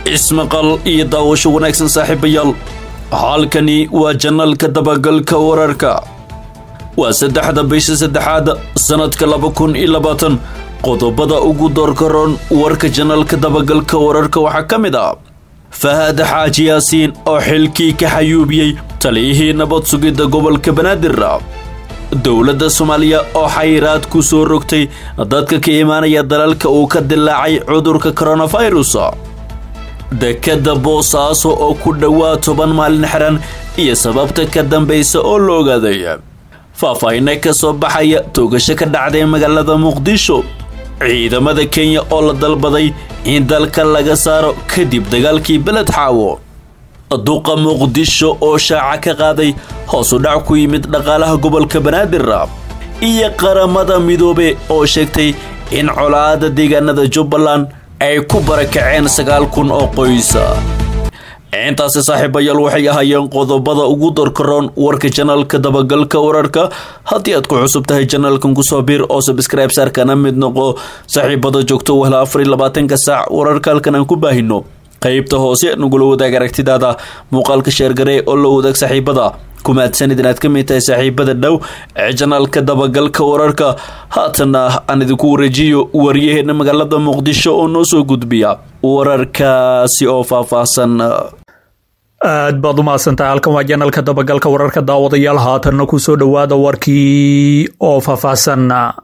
ismaqal iyo daawasho wanaagsan saaxiibayaal halkani waa janalka dabagalka wararka waa saddexda bisha saddexaad sannadka laba kun iyo labaatan qodobada ugu doorkaroon warka janalka dabagalka wararka waxaa ka mid ah fahad xaaji yaasiin oo xilkii ka xayuubiyey taliyihii nabad sugidda gobolka banaadir dowladda soomaaliya oo xayiraad ku soo rogtay dadka ka imaanaya dalalka uu ka dilaacay cudurka koronafirus dekadda boosaaso oo ku dhowaad toban maalin xiran iyo sababta ka dambaysa oo la ogaaday faahfaahina ka soo baxaya toogasho ka dhacday magaalada muqdisho ciidamada kenya oo la dalbaday in dalka laga saaro kadib dagaalkii beled xaawo duqa muqdisho oo shaaca ka qaaday hoos u dhac ku yimid dhaqaalaha gobolka banaadir iyo qaramada midoobe oo sheegtay in colaada deegaanada jubbaland ay ku barakaceen sagaal kun oo qoysa intaasi saaxiibayaal waxay ahaayeen qodobada ugu dorkaroon warka janalka dabagalka wararka haddii aad ku cusub tahay janalkan kusoo biir oo sabscribe saarkana mid noqo saaxiibada joogto wahla afar iyo labaatanka saac wararka halkan aan ku baahino qaybta hoose nagula wadaag aragtidaada muuqaalka sheergaree oo la wadaag saaxiibada kumaadsanid inaad ka mid tahay saaxiibada dhow ee janaalka dabagalka wararka haatana aan idinku wareejiyo waryaheena magaalada muqdisho oo noo soo gudbiya wararkaasi oo faahfaahsan aad baad u mahadsantahay halkan waa janalka dabagalka wararka daawadayaal haatanna kusoo dhowaada warkii oo faahfaahsan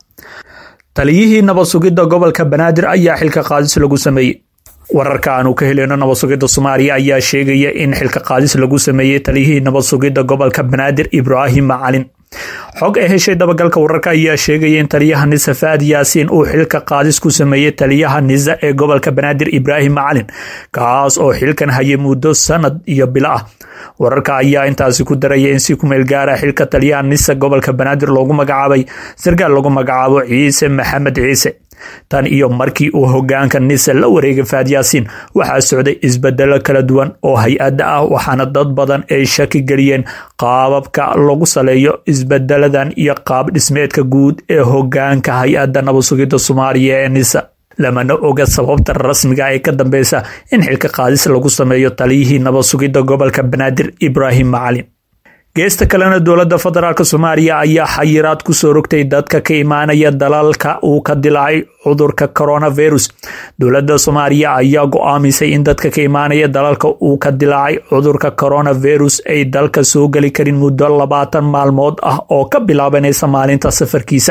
taliyihii nabad sugidda gobolka banaadir ayaa xilka qaadis lagu sameeyey wararka aanu ka heleyno nabad sugidda soomaaliya ayaa sheegaya in xilka qaadis lagu sameeyey taliyihii nabad sugidda gobolka banaadir ibraahim macalin xog ay heshay dabagalka wararka ayaa sheegaya in taliyaha nisa faad yaasiin uu xilka qaadis ku sameeyey taliyaha nisa ee gobolka banaadir ibraahim macalin kaas oo xilkan hayay muddo sanad iyo bilo ah wararka ayaa intaasi ku daraya in si kumeel gaara xilka taliyaha nisa gobolka banaadir loogu magacaabay sarkaal lagu magacaabo ciise maxamed ciise tan iyo markii uu hogaanka nisa la wareegay faad yaasiin waxaa socday isbedelo kala duwan oo hay-adda ah waxaana dad badan ay shaki geliyeen qaababka lagu saleeyo isbedeladan iyo qaab dhismeedka guud ee hogaanka hay-adda nabad sugidda soomaaliya ee nisa lamana oga sababta rasmiga ee ka dambeysa in xilka qaadis lagu sameeyo taliyihii nabad sugidda gobolka banaadir ibraahim macalin geesta kalena dowladda federaalk soomaaliya ayaa xayiraad kusoo rogtay dadka ka imaanaya dalalka uu ka dilaacay cudurka coronavirus dowladda soomaaliya ayaa go-aamisay in dadka ka imaanaya dalalka uu ka dilaacay cudurka coronavirus ay dalka soo geli karin muddo labaatan maalmood ah oo ka bilaabanaysa maalinta safarkiisa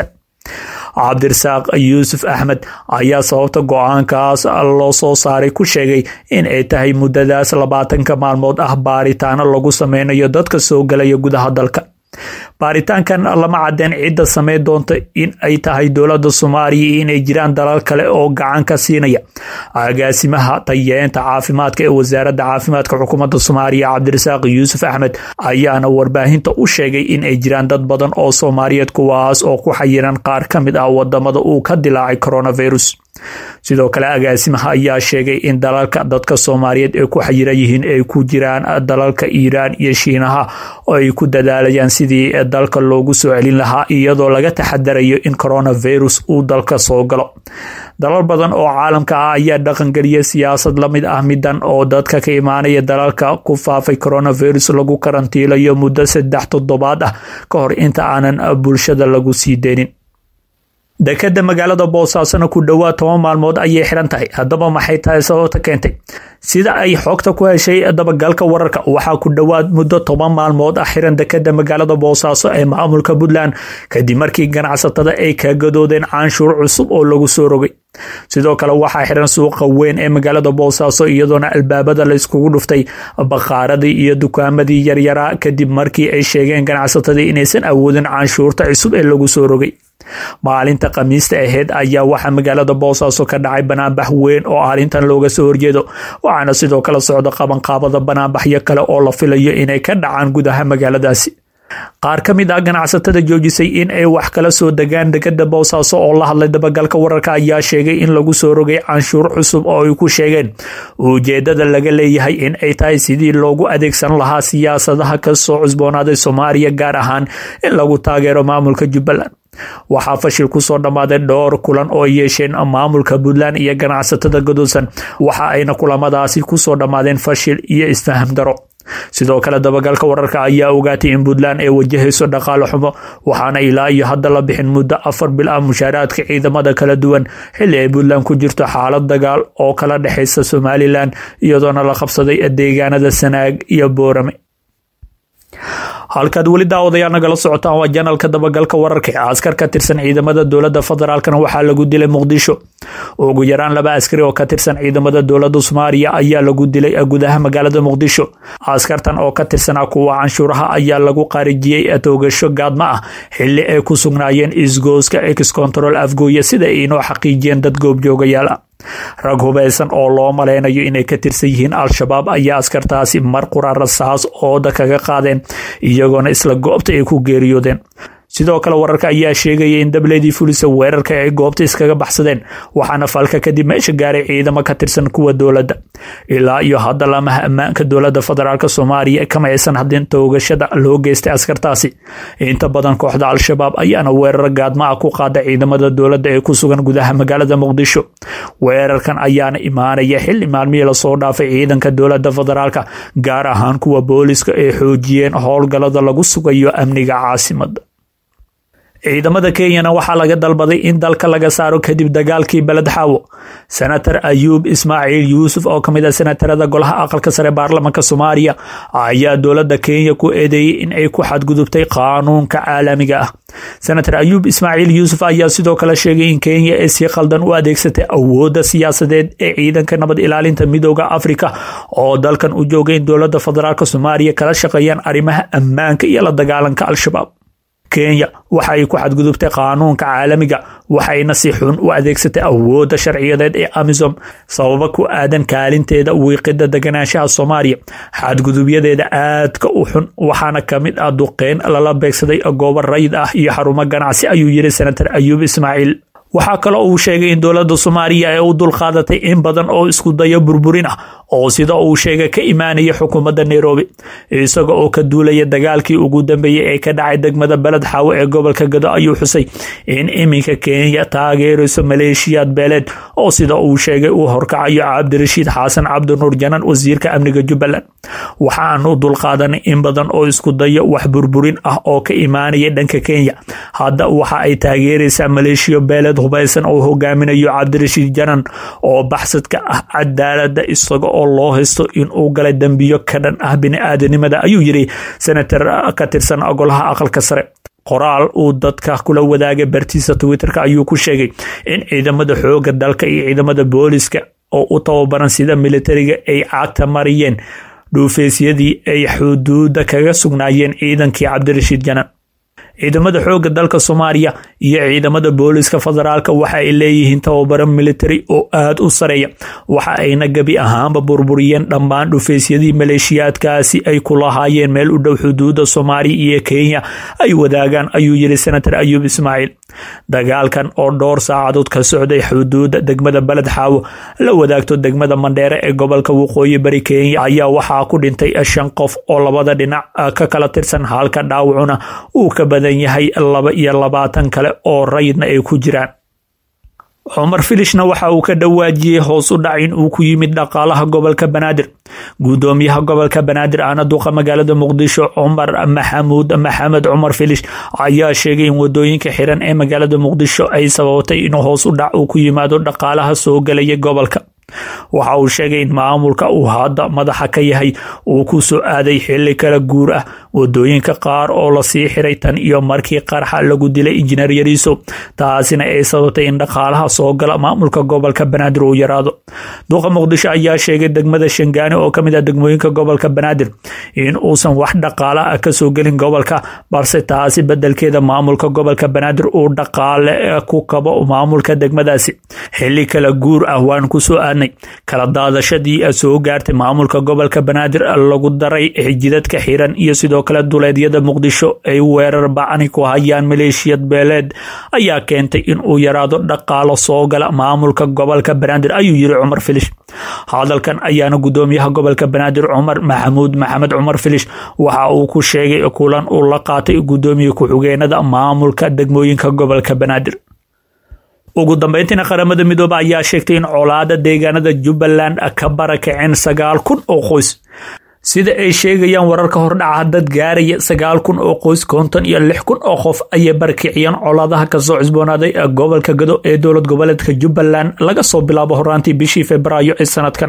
cabdirasaaq yuusuf axmed ayaa sababta go-aankaas loo soo saaray ku sheegay in ay tahay muddadaas labaatanka maalmood ah baaritaano lagu sameynayo dadka soo galaya gudaha dalka baaritaankan lama cadeen cidda sameyn doonta in ay tahay dowladda soomaaliya iyo inay jiraan dalal kale oo gacan ka siinaya agaasimaha tayeenta caafimaadka ee wasaaradda caafimaadka xukuumadda soomaaliya cabdirasaaq yuusuf axmed ayaana warbaahinta u sheegay in ay jiraan dad badan oo soomaaliyeed kuwaas oo ku xayiran qaar ka mid ah wadamada uu ka dilaacay coronavirus sidoo kale agaasimaha ayaa sheegay in dalalka dadka soomaaliyeed ay ku xayiran yihiin ay ku jiraan dalalka iiraan iyo shiinaha oo ay ku dadaalayaan sidii dalka loogu soo celin lahaa iyadoo laga taxadarayo in coronavirus uu dalka soo galo dalal badan oo caalamka ah ayaa dhaqangeliyay siyaasad la mid ah midan oo dadka ka imaanaya dalalka ku faafay coronavirus lagu karantiilayo muddo saddex toddobaad ah ka hor inta aanan bulshada lagu sii deynin dekadda magaalada boosaasona ku dhowaad toban maalmood ayay xiran tahay haddaba maxay tahay sababta keentay sida ay xogta ku heshay dabagalka wararka waxaa ku dhowaad muddo toban maalmood ah xiran dekadda magaalada boosaaso ee maamulka puntland kadib markii ganacsatada ay ka gadoodeen canshuur cusub oo lagu soo rogay sidoo kale waxaa xiran suuqa weyn ee magaalada boosaaso iyadoona albaabada la iskugu dhuftay baqaaradii iyo dukaamadii yaryaraa kadib markii ay sheegeen ganacsatadii inaysan awoodin canshuurta cusub ee lagu soo rogay maalinta khamiista aheyd ayaa waxaa magaalada boosaaso ka dhacay banaanbax weyn oo arrintan looga soo horjeedo waxaana sidoo kale socda qabanqaabada banaanbaxyo kale oo la filayo inay ka dhacaan gudaha magaaladaasi qaar ka mid ah ganacsatada joojisay in ay wax kala soo degaan dekada boosaaso oo la hadlay dabagalka wararka ayaa sheegay in lagu soo rogay canshuur cusub oo ay ku sheegeen ujeedada laga leeyahay in ay tahay sidii loogu adeegsan lahaa siyaasadaha kasoo cusboonaaday soomaaliya gaar ahaan in lagu taageero maamulka jubbaland waxaa fashil kusoo dhammaaday dhowr kulan oo yeesheen maamulka puntland iyo ganacsatada godolsan waxa ayna kulamadaasi kusoo dhammaadeen fashil iyo isfaham daro sidoo kale dabagalka wararka ayaa ogaatay in puntland ay wajahayso dhaqaale xumo waxaana ilaa iyo hadda la bixin muddo afar bil ah mushaaraadka ciidamada kala duwan xilli ay puntland ku jirto xaalad dagaal oo kala dhexaysa somalilan iyadoona la qabsaday deegaanada sanaag iyo boorame halkaad weli daawadayaal nagala socotaan waa janalka dabagalka wararka ee askar ka tirsan ciidamada dowladda federaalkana waxaa lagu dilay muqdisho ugu yaraan laba askari oo ka tirsan ciidamada dowladda soomaaliya ayaa lagu dilay gudaha magaalada muqdisho askartan oo ka tirsanaa kuwa canshuuraha ayaa lagu qarijiyey toogasho gaadma ah xili ay ku sugnaayeen isgooska ex control afgooye sida ay inoo xaqiijiyeen dad goobjoogayaal ah rag hubaysan oo loo maleynayo inay ka tirsan yihiin al-shabaab ayaa askartaasi mar qura rasaas ooda kaga qaadeen iyagoona isla goobta ay ku geeriyoodeen sidoo kale wararka ayaa sheegaya in dableedii fulisa weerarka ay goobta iskaga baxsadeen waxaana falka kadib meesha gaaray ciidamo ka tirsan kuwa dowladda ilaa iyo hadda lamaha ammaanka dowladda federaalk soomaaliya kama aysan hadin toogashada loo geystay askartaasi inta badan kooxda al-shabaab ayaana weerar gaadma ah ku qaada ciidamada dowladda ee ku sugan gudaha magaalada muqdisho weerarkan ayaana imaanaya xili maalmihii lasoo dhaafay ciidanka dowladda federaalk gaar ahaan kuwa booliska ay xoojiyeen howlgalada lagu sugayo amniga caasimada ciidamada kenyana waxaa laga dalbaday in dalka laga saaro kadib dagaalkii beled xaawo senator ayuub ismaaciil yuusuf oo kamid a senatarada golaha aqalka sare baarlamanka soomaaliya ayaa dowladda kenya ku eedeeyey in ay ku xadgudubtay qaanuunka caalamiga ah senator ayuub ismaaciil yuusuf ayaa sidoo kale sheegay in kenya ay si khaldan u adeegsatay awoodda siyaasadeed ee ciidanka nabad ilaalinta midooda afrika oo dalkan u joogay in dowladda federaalk soomaaliya kala shaqeeyaan arrimaha ammaanka iyo la dagaalanka al-shabaab kenya waxa ay ku xadgudubtay qaanuunka caalamiga waxayna si xun u adeegsatay awoodda sharciyadeed ee amisom sababa ku aadan kaalinteeda wiiqida deganaanshaha soomaaliya xadgudubyadeeda aadka u xun waxaana kamid ah duqeyn lala beegsaday goobo rayid ah iyo xarumo ganacsi ayuu yiri senator ayuub ismaaciil waxaa kaloo uu sheegay in dowladda soomaaliya ay u dulqaadatay in badan oo isku dayo burburin ah oo sida uu sheegay ka imaanaya xukuumadda nairobi isaga oo ka duulaya dagaalkii ugu dambeeyey ee ka dhacay degmada beled xaawo ee gobolka gado ayuu xusay in iminka kenya taageerayso maleeshiyaad beeleed oo sida uu sheegay uu horkacayo cabdirashiid xasan cabdinuur janan wasiirka amniga jubbaland waxaanu dulqaadanay in badan oo isku dayo wax burburin ah oo ka imaanaya dhanka kenya hadda waxa ay taageeraysaa maleeshiyo beeleed hubaysan oo hogaaminayo cabdirashiid janan oo baxsadka ah cadaalada isaga oo loo haysto inuu galay dembiyo ka dhan ah bini-aadanimada ayuu yiri senator ka tirsan golaha aqalka sare qoraal uu dadka kula wadaagay bartiisa twitterka ayuu ku sheegay in ciidamada xooga dalka iyo ciidamada booliska oo u tababaran sida militariga ay cagta mariyeen dhuufeysyadii ay xuduuda kaga sugnaayeen ciidankii cabdirashiid janan ciidamada xooga dalka soomaaliya iyo ciidamada booliska federaalk waxa ay leeyihiin tababaro military oo aada u sareeya waxa ayna gebi ahaanba burburiyeen dhammaan dhufeysyadii maleeshiyaadkaasi ay ku lahaayeen meel u dhow xuduuda soomaaliya iyo kenya ay wadaagaan ayuu yiri senator ayuub ismaaciil dagaalkan oo dhowr saacadood ka socday xuduuda degmada beled xaawo la wadaagto degmada mandheere ee gobolka waqooyi bari kenya ayaa waxaa ku dhintay shan qof oo labada dhinac ka kala tirsan halka dhaawacuna uu ka badan yahay laba iyo labaatan kale oo rayidna ay ku jiraan cumar filishna waxa uu ka dhawaajiyey hoos u dhac in uu ku yimid dhaqaalaha gobolka banaadir guddoomiyaha gobolka banaadir ahna duqa magaalada muqdisho cumar maxamuud maxamed cumar filish ayaa sheegay in wadooyinka xiran ee magaalada muqdisho ay sababtay inuu hoos u dhac uu ku yimaado dhaqaalaha soo gelaya gobolka waxa uu sheegay in maamulka uu hadda madaxa ka yahay uu ku soo aaday xili kala guur ah wadooyinka qaar oo lasii xiray tan iyo markii qarxa lagu dilay injineer yariiso taasina ay sababtay in dhaqaalaha soo gala maamulka gobolka banaadir uu yaraado duqa muqdisho ayaa sheegay degmada shangaani oo kamid ah degmooyinka gobolka banaadir in uusan wax dhaqaala ah kasoo gelin gobolka balse taasi bedelkeeda maamulka gobolka banaadir uu dhaqaale ku kabo maamulka degmadaasi xili kala guur ah waan kusoo aadnay kala daadashadii soo gaartay maamulka gobolka banaadir lagu daray xijidadka xiran iyo sidoo kale duleedyada muqdisho ay weerar bacni ku hayaan maleeshiyad beeleed ayaa keentay in uu yaraado dhaqaalo soo gala maamulka gobolka banaadir ayuu yiri cumar filish hadalkan ayaana gudoomiyaha gobolka banaadir cumar maxamuud maxamed cumar filish waxa uu ku sheegay kulan uu la qaatay gudoomiye ku-xigeenada maamulka degmooyinka gobolka banaadir ugu dambeyntiina qaramada midoobe ayaa sheegtay in colaada deegaanada jubbaland ka barakaceen sagaal kun oo qoys sida ay sheegayaan wararka hordhaca dad gaaraya sagaal kun oo qoys konton iyo lix kun oo qof ayay barakiciyeen colaadaha kasoo cusboonaaday gobolka gado ee dowlad goboleedka jubbaland laga soo bilaabo horaantii bishii februaayo ee sanadkan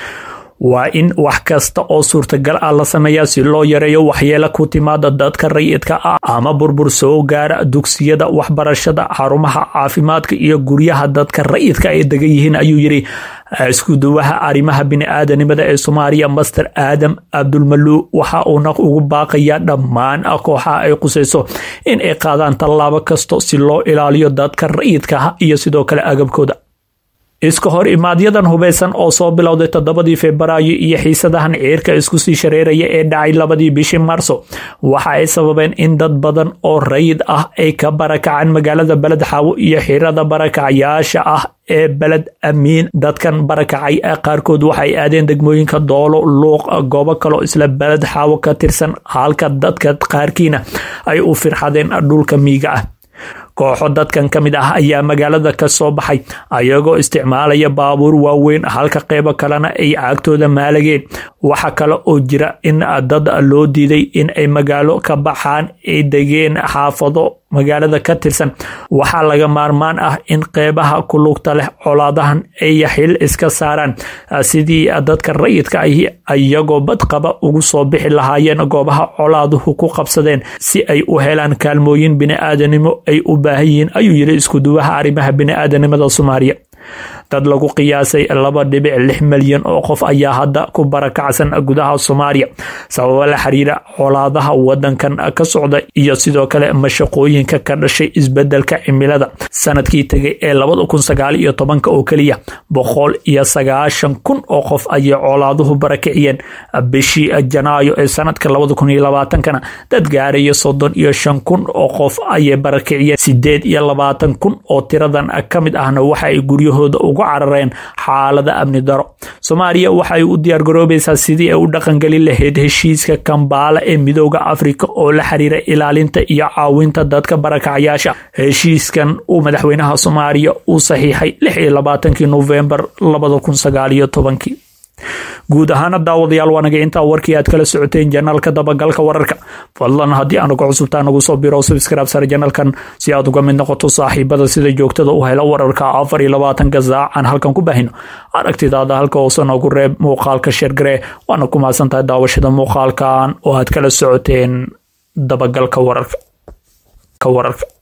waa in wax kasta oo suurtagal ah la sameeyaa si loo yareeyo waxyeelo ku timaada dadka rayidka ah ama burbur soo gaara dugsiyada waxbarashada xarumaha caafimaadka iyo guryaha dadka rayidka ay degan yihiin ayuu yiri iskuduwaha arrimaha bini-aadanimada ee soomaaliya master aadam abdulmaluu waxa uuna ugu baaqayaa dhammaan kooxaha ay qusayso in ay qaadaan tallaabo kasto si loo ilaaliyo dadka rayidkaah iyo sidoo kale agabkooda iska hor imaadyadan hubeysan oo soo bilowday toddobadii febraayo iyo xiisadahan ciirka isku sii shareeraya ee dhacay labadii bishii marso waxa ay sababeen in dad badan oo rayid ah ay ka barakacaan magaalada beled xaawo iyo xirada barakacyaasha ah ee beled amiin dadkan barakacay qaarkood waxay aadeen degmooyinka doolo luuq goobo kaloo isla beled xaawo ka tirsan halka dadka qaarkiina ay u firxadeen dhulka miiga ah kooxo dadkan ka mid ah ayaa magaalada ka soo baxay ayagoo isticmaalaya baabuur waaweyn halka qeybo kalena ay caagtooda maalageen waxa kale oo jira in dad loo diiday in ay magaalo ka baxaan ay degeen xaafado magaalada ka tirsan waxaa laga maarmaan ah in qeybaha ku lugta leh colaadahan ay xil iska saaraan sidii dadka rayidka ahi iyagoo badqaba ugu soo bixi lahaayeen goobaha colaaduhu ku qabsadeen si ay u helaan kaalmooyin bini-aadanimo ay u baahan yihiin ayuu yiri iskuduwaha arrimaha bini-aadanimada soomaaliya dad lagu qiyaasay laba dhibic lix milyan oo qof ayaa hadda ku barakacsan gudaha soomaaliya sababo la xiriira colaadaha wadankan ka socda iyo sidoo kale mashaqooyinka ka dhashay isbedelka cimilada sanadkii tegay ee labada kun sagaal iyo tobanka oo keliya boqol iyo sagaashan kun oo qof ayay colaaduhu barakiciyeen bishii janaayo ee sanadka labada kun iyo labaatankana dad gaaraya soddon iyo shan kun oo qof ayay barakiciyeen sideed iyo labaatan kun oo tiradan ka mid ahna waxa ay guryahooda ugu carareen xaalada amni daro soomaaliya waxay u diyaargaroobaysaa sidii ay u dhaqangeli lahayd heshiiska kambaala ee midooda afrika oo la xiriira ilaalinta iyo caawinta dadka barakacyaasha heshiiskan uu madaxweynaha soomaaliya uu saxiixay lix iyo labaatankii nofembar labada kun sagaal iyo tobankii guud ahaana daawadayaal waanaga intaa warkii aad kala socoteen janaalka dabagalka wararka fadlan haddii aanagu cusubtaa nagu soo biro subscribe sare janalkan si aad uga mid noqoto saaxiibada sida joogtada u hela wararka afar iyo labaatanka saacan halkan ku baahino aragtidaada halka hoose noogu reeb muuqaalka sheergaree waana ku mahadsantahay daawashada muuqaalkan oo aad kala socoteen dabagalka wararka